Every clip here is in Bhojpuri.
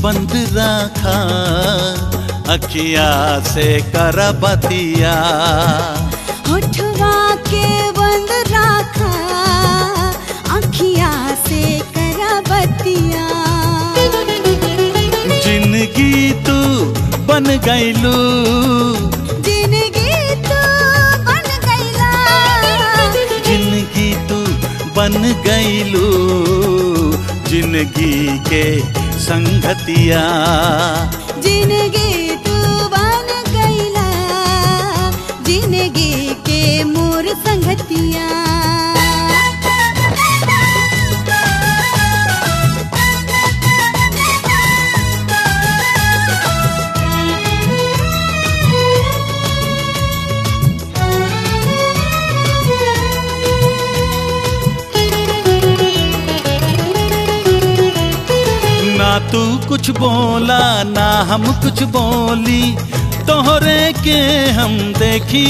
बंद राखा अखिया से करबतिया होठवा के बंद राखा अखिया से करबतिया जिंदगी तू बन गईलू जिंदगी तू बन गईला जिंदगी तू बन गईलू जिंदगी के संगतिया जिंदगी तू बन गईला जिंदगी के मोर संगतिया ना तू कुछ बोला ना हम कुछ बोली तोहरे के हम देखी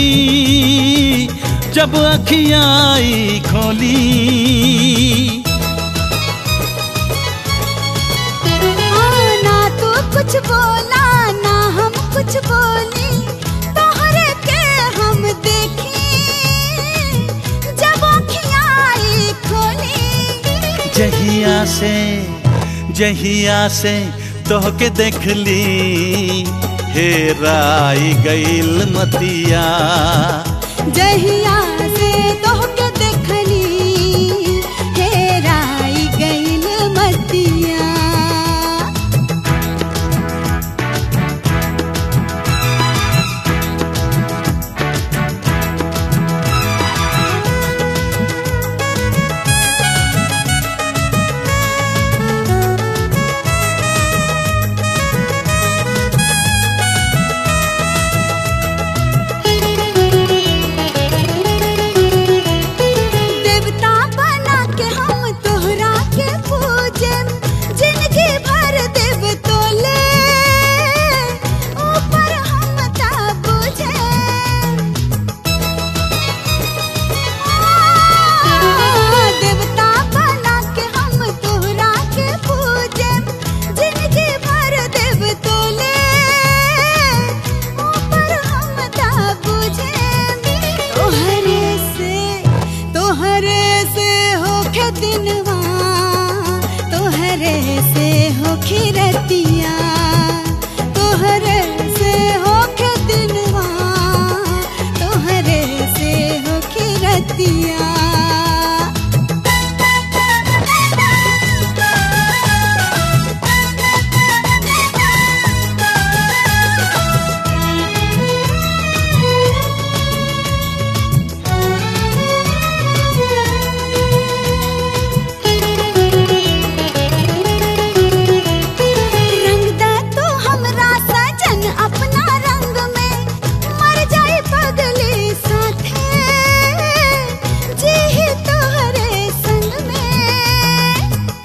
जब अखियाई खोली हाँ, ना तू कुछ बोला ना हम कुछ बोली तोहरे के हम देखी जब अखियाँ आई खोली जहिया से जहिया से तोहके देखली हेराई गईल मतिया जहिया से तोहके देखली हेराई गईल मतिया देवता बना के हम तोहरा के पूजे जिंदगी भर देव तोले ऊपर हम ता बुझे देवता बना के हम तोहरा के पूजे जिंदगी भर देव तोले ऊपर हम ता बुझे तोहरे से तोहरे से होखे दिनवा तोहरे से होखे रतिया तोहरे से होखे दिनवा तोहरे से होखे रतिया रंगदा तो हमरा सजन अपना रंग में मर जाए पगले साथे जी ही तोहरे संग में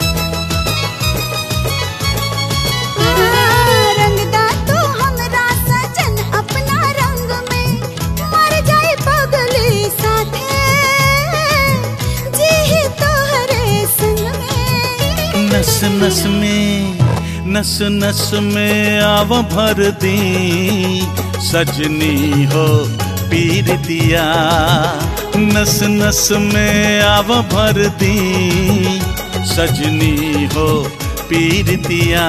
रंगदा तो हमरा सजन अपना रंग में मर जाए पगले साथे जी ही तोहरे संग में नस नस में नस नस में आव भर दी सजनी हो पीर दिया नस नस में आव भर दी सजनी हो पीर दिया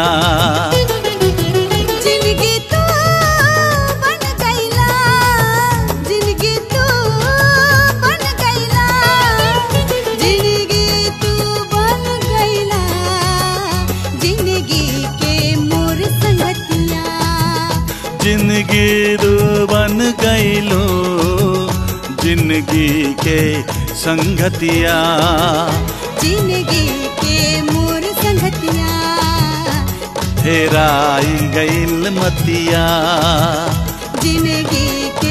जिंदगी तू बन गईला जिंदगी तू बन गईला जिंदगी तू बन गईला जिंदगी के मोर संगतिया जिंदगी रू बन गईलो जिंदगी के संगतिया जिंदगी के मोर संगतिया हेराई गईल मतिया जिंदगी के